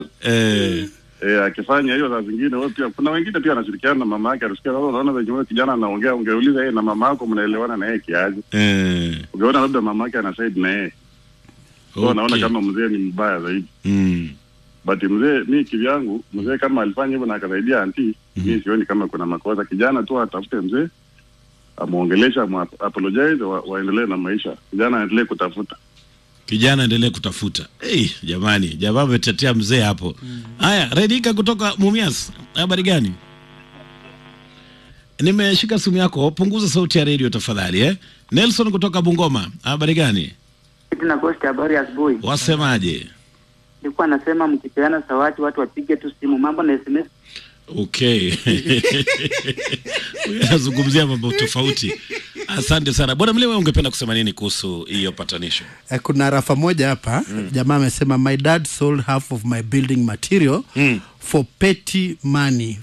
eh, Eh, akifanya hiyo saa zingine wewe pia kuna wengine pia anashirikiana na mama yake anasikia sasa unaona venye wewe kijana anaongea ungeuliza yeye na mama yako mnaelewana na yeye kiaje eh, ungeona labda mama yake ana side na yeye okay. naona okay. kama mzee ni mbaya zaidi Mm, but mzee mi kivyangu mzee kama alifanya hivyo na akasaidia anti mm-hmm. mi sioni kama kuna makosa kijana tu atafute mzee amwongelesha apologize wa, waendelee na maisha kijana aendelee kutafuta kijana endelee kutafuta. Hey, jamani, jamaa ametetea mzee hapo. Haya, Redika kutoka Mumias, habari gani? Nimeshika simu yako, punguza sauti ya redio tafadhali eh. Nelson kutoka Bungoma, habari gani? na Ghost, habari ya asubuhi. Wasemaje? Nilikuwa nasema mkipeana zawadi watu wapige tu simu, mambo na SMS. Okay. Huyu anazungumzia mambo tofauti. Asante sana bwana Mlewe, ungependa kusema nini kuhusu hiyo patanisho? Eh, kuna rafa moja hapa mm. jamaa amesema my dad sold half of my building material Mm. for petty money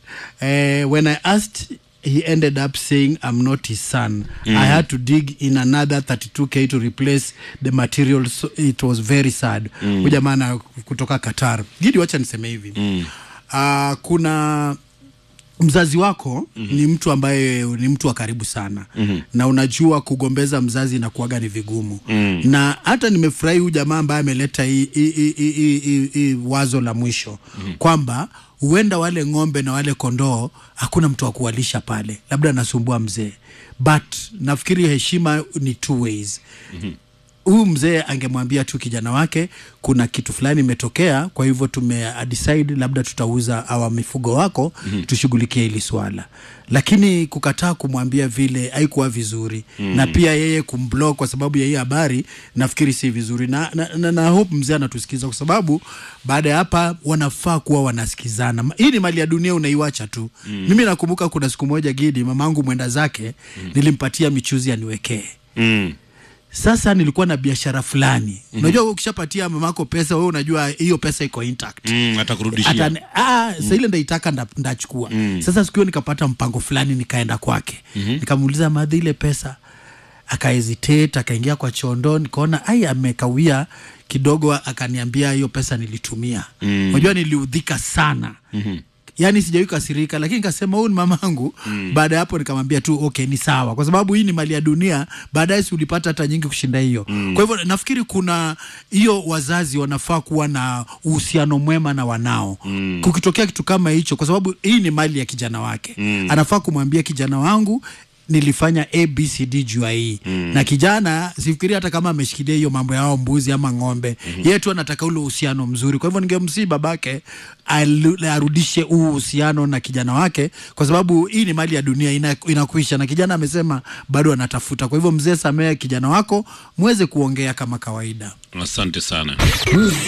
uh, when i asked he ended up saying i'm not his son mm. i had to dig in another 32k to replace the material so it was very sad mm. huyu jamaa na kutoka qatar gidi wacha niseme hivi mm. uh, kuna mzazi wako mm-hmm. ni mtu ambaye ni mtu wa karibu sana mm-hmm. na unajua kugombeza mzazi na kuaga ni vigumu mm-hmm. na hata nimefurahi huyu jamaa ambaye ameleta hii- hii- hii- hii- hii- hii- hii wazo la mwisho mm-hmm. kwamba huenda wale ng'ombe na wale kondoo hakuna mtu wa kuwalisha pale labda anasumbua mzee but nafikiri heshima ni two ways mm-hmm huyu mzee angemwambia tu kijana wake kuna kitu fulani imetokea kwa hivyo tume decide labda tutauza awa mifugo wako mm-hmm. tushughulikie hili swala lakini kukataa kumwambia vile haikuwa vizuri mm-hmm. na pia yeye kumblock kwa sababu ya hii habari nafikiri si vizuri na, na, na, na hope mzee anatusikiza kwa sababu baada ya hapa wanafaa kuwa wanasikizana Ma- hii ni mali ya dunia unaiwacha tu mm-hmm. mimi nakumbuka kuna siku moja gidi mamangu mwenda zake mm-hmm. nilimpatia michuzi aniwekee Mm. sasa nilikuwa na biashara fulani mm-hmm. unajua ukishapatia mamako pesa wewe unajua hiyo pesa iko intact Mm, atakurudishia. Ata, ah, mm. ile ndaitaka nda, ndachukua mm. sasa siku hiyo nikapata mpango fulani nikaenda kwake mm-hmm. nikamuuliza madhi ile pesa akahesitate akaingia kwa chondo nikaona ai amekawia kidogo akaniambia hiyo pesa nilitumia mm. unajua niliudhika sana mm-hmm yaani sijawai kasirika lakini nikasema huyu ni mamangu mm. baada ya hapo nikamwambia tu okay ni sawa kwa sababu hii ni mali ya dunia baadaye si ulipata hata nyingi kushinda hiyo mm. kwa hivyo nafikiri kuna hiyo wazazi wanafaa kuwa na uhusiano mwema na wanao mm. kukitokea kitu kama hicho kwa sababu hii ni mali ya kijana wake mm. anafaa kumwambia kijana wangu nilifanya abcd jua hii mm. na kijana sifikiri hata kama ameshikilia hiyo mambo yao mbuzi ama ng'ombe mm-hmm. yeye tu anataka ule uhusiano mzuri kwa hivyo ningemsii babake alu- arudishe huu uhusiano na kijana wake kwa sababu hii ni mali ya dunia ina, inakuisha na kijana amesema bado anatafuta kwa hivyo mzee samee kijana wako mweze kuongea kama kawaida Asante sana.